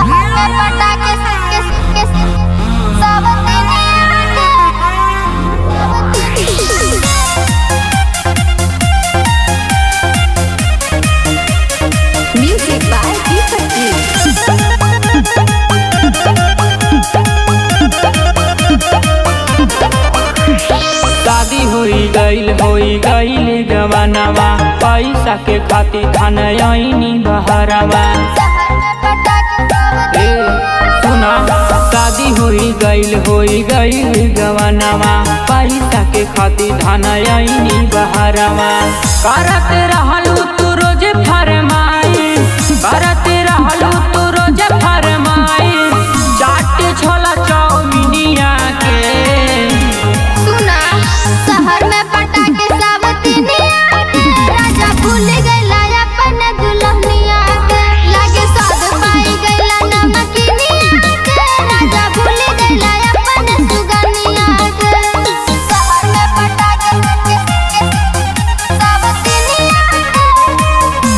में पटाखे के के सब दुनिया के Music by Deepak Ji. शादी होई गईल होई गईल जवानवा पैसा के खातिर खान आईनी बहरवा शहर में पटाखे सब ए सुना शादी होई गईल होई गईल जवानवा पैसा के खातिर धान आईनी बहरवा करत रहलू तू रोज फरमाई करत रहलू तू रोज फरमाई चाट छोला चाउमीनिया के सुना शहर में पटाखे सब दुनिया के राजा भूल गइला अपन दुल्हनिया के लागे स्वाद पाई गइला नमकीनिया के राजा भूल गइला अपन सुगनिया के शहर में पटाखे के के सब दुनिया के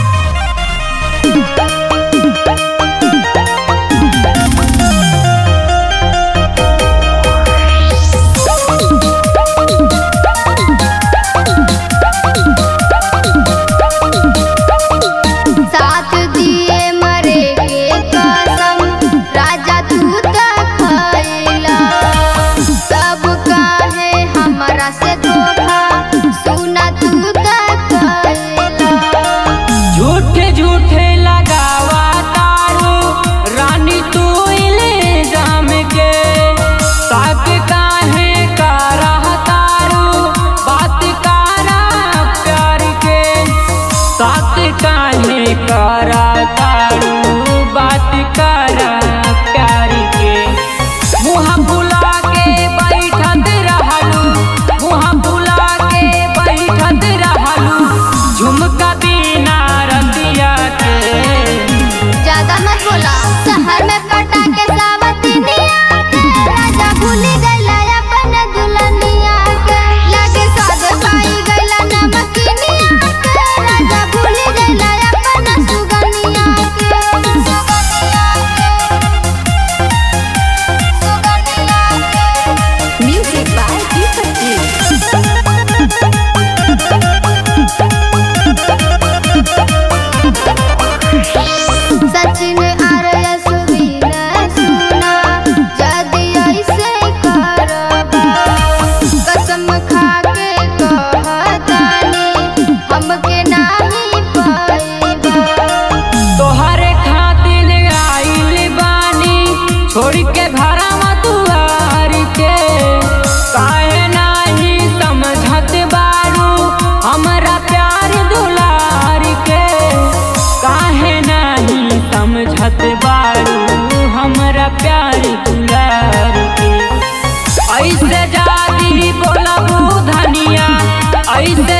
साथ दिए मरे के कसम राजा तू त खइला सब काहे हमरा से धोखा सुना तू त खइला झूठे झूठे लगावा तारू रानी तू इल्जाम के साथ काहे करा तारू बात करा प्यार के साथ काहे करा तारू बात करा प्यार के मुँह बुला के बैठत रहलू मुँह बुला के बैठत रहलू झुमका बिना रतिया के ज्यादा मत बोला शहर में पटाखे सावतिनिया के राजा भूल गइला अपन दुल्हनिया के लागे स्वाद पाई गइला नमकीनिया के राजा भूल गइला अपन सुगनिया के सुगनिया के सुगनिया के Music by Deepak Ji. Sachin Arya Suvir सुना जदि ऐसे करबा कसम खा के कहतानी हमके नाही पाइबा तोहरे खातिर आइल बानी छोड़ के भरा दुआर के काहे नाही समझत बारू हमरा प्यार दुलार के काहे नाही समझत बारू हमरा प्यार दुलार के ऐसे जादी बोलबू धनिया ऐसे